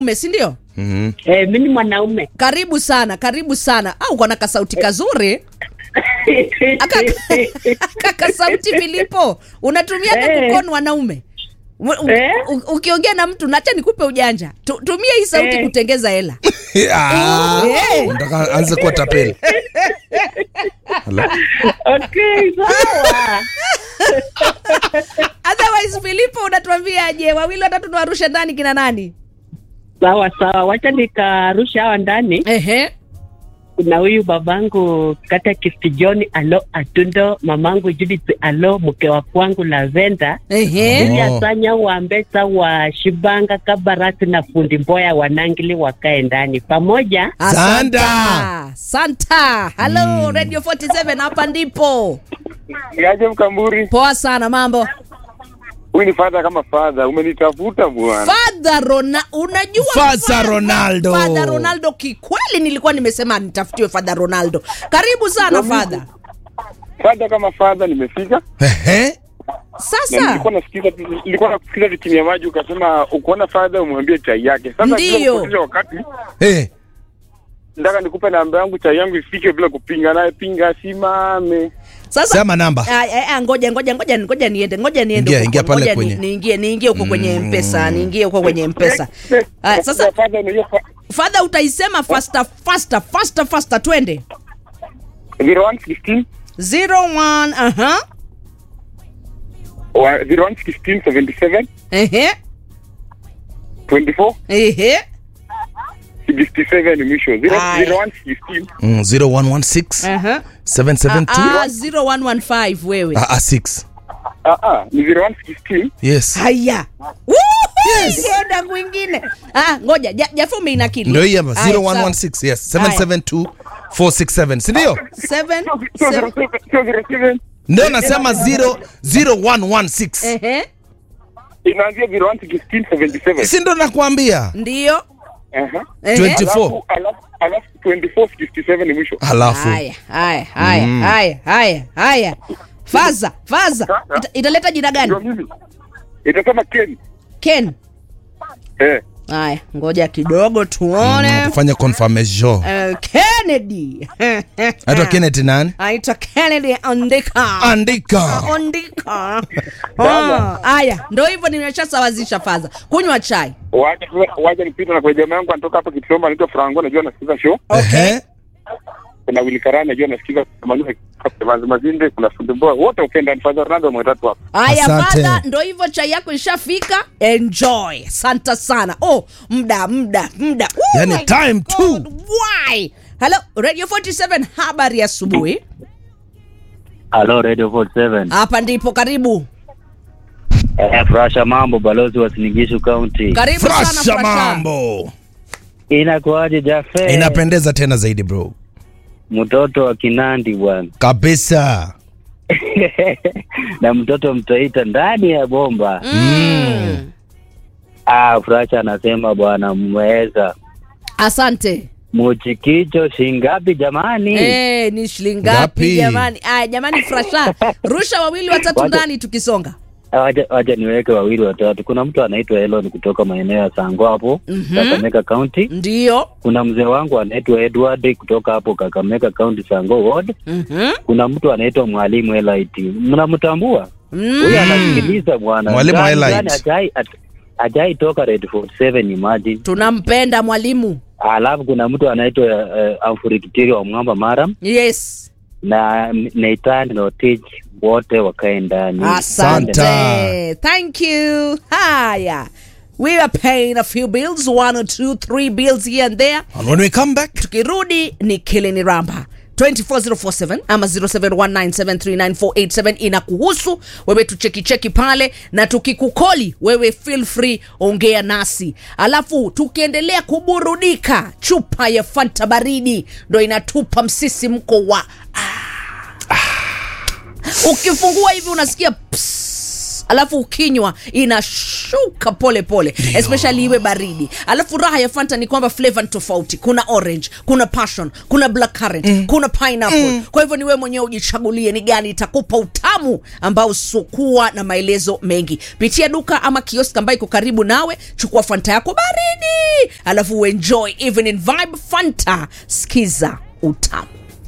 Ume, si ndio? Mhm. Eh, mi ni mwanaume. Karibu sana, karibu sana. Au uko na kasauti kazuri aka aka kasauti Filipo, unatumia Eh. kakukon wanaume U- u- Eh. u- ukiongea na mtu nacha nikupe ujanja Tu- tumia hii sauti Eh. kutengeza hela Ah, Eh. nataka anze kuwa tapeli. Hello? Okay, sawa. otherwise Filipo unatuambiaje wawili watatu tuwarushe ndani kina nani Sawa sawa, wacha nikarusha hawa ndani. ehe Kuna huyu babangu kata Kisti John alo Atundo, mamangu Judith alo mke wa kwangu Lavenda ehe Oh. ya Sanya wa Mbesa wa Shibanga Kabarasi na fundi Mboya wanangili wakae ndani pamoja. Santa. Santa. Hello, Radio 47 hapa ndipo. Niaje Mkamburi, Poa sana mambo. huyu ni fadha kama fadha, umenitafuta bwana. Father Rona, unajua Father Fa- Ronaldo. Father Ronaldo kikweli nilikuwa nimesema nitafutiwe Father Ronaldo. Karibu sana Father. Fadha kama fadha, nimefika Ehe. na Sasa nilikuwa nasikiza, nilikuwa nasikiza vikimya ya maji, ukasema ukiona fadha umwambie chai yake. Sasa Ndiyo. bila kupoteza wakati, Eh. nataka nikupe namba yangu, chai yangu ifike bila kupinga naye, pinga simame. sasa Sema namba. Ah, ah, ah, ngoja ngoja ngoja ngoja niende ngoja niende Ingia, huko, ingia pale ngoja ni- kwenye- niingie niingie huko kwenye mpesa niingie huko kwenye mpesa Ah, sasa fadha, unajua fa- Father utaisema faster faster faster faster twende 0116 01 aha wa- 0116 77 ehe 24 ehe 67 ni mwisho. Zero- Aya. 0116 Mm, 0116 aha 772 Ah, 0115 wewe ah, ah, 6. ah ah, ni 0116 Yes. haya enda kwingine ah, ngoja ja- jafu umeinakili Ndio hii hapa Haya, 0116 yes 772 467 si ndio? sawa. Seven, sio seven, 07 sio 07 Ndio nasema 0 0116. ehe inaanzia 0116 77 Si ndo nakwambia. ndio Aha. Ehe. 24. Alafu- alafu alafu 24 67 ni mwisho Halafu haya haya haya haya haya haya faza faza Ita, italeta jina ndio gani mimi itasema Ken ken eh haya ngoja kidogo tuone tufanye confirmation. Eh, kennedy Aitwa Kenneth nani? aitwa kennedy andika Andika. andika Ah, haya ndo hivyo nimeshasawazisha faza kunywa chai wacha wacha nipite na kwa jamaa yangu anatoka hapa Kitomba anaitwa Franco najua anasikiza show Ehe. kuna Willy Karani najua anasikiza Manuel Kavanzi Mazinde kuna Fundi Mboya wote upenda ni Father Ronaldo mwetatu hapa haya Asante. fadha ndo hivyo chai yako ishafika enjoy santa sana oh mda mda mda Oh Yani my time tu. God, why hello radio 47 habari ya asubuhi Halo Radio 47. hapa ndipo karibu Eh, Frasha mambo balozi wa Sinigishu County. karibu sana Frasha Frasha. mambo. Inakuaje Jafe? Inapendeza tena zaidi bro. Mtoto wa Kinandi bwana. Kabisa. na mtoto mtaita ndani ya bomba. mm. Ah, Frasha anasema bwana mmeweza. asante Muchikicho shingapi jamani? Eh, ni shilingi ngapi Ngapi? jamani aya jamani frasha rusha wawili watatu Wacha- ndani tukisonga Wacha wacha niweke wawili watatu. Kuna mtu anaitwa Elon kutoka maeneo ya Sango hapo Mhm. Kakamega County. ndio Kuna mzee wangu anaitwa Edward kutoka hapo Kakamega County Sango Ward. Mhm. Kuna mtu anaitwa Mwalimu Elite. Mnamtambua? Mm. huyu anasikiliza bwana Mwalimu Gani- Elite. gani hajai- haj- hajai toka red 47 imagine tunampenda mwalimu alafu kuna mtu anaitwa uh, amfurikitiri wa mwamba maram yes na neitan notich wote wakae ndani asante Santa. thank you haya we are paying a few bills one or two three bills here and there And when we come back, tukirudi ni kilini ramba 24047 ama 0719739487 inakuhusu wewe tuchekicheki pale na tukikukoli wewe feel free ongea nasi alafu tukiendelea kuburudika chupa ya fanta baridi ndo inatupa msisimko wa ah. ukifungua hivi unasikia ps, alafu ukinywa ina shh, inashuka pole pole especially iwe baridi alafu raha ya fanta ni kwamba flavor ni tofauti kuna orange kuna passion kuna black currant kuna pineapple kwa hivyo ni wewe mwenyewe ujichagulie ni gani itakupa utamu ambao usiokuwa na maelezo mengi pitia duka ama kiosk ambayo iko karibu nawe chukua fanta yako baridi alafu uenjoy evening vibe fanta skiza utamu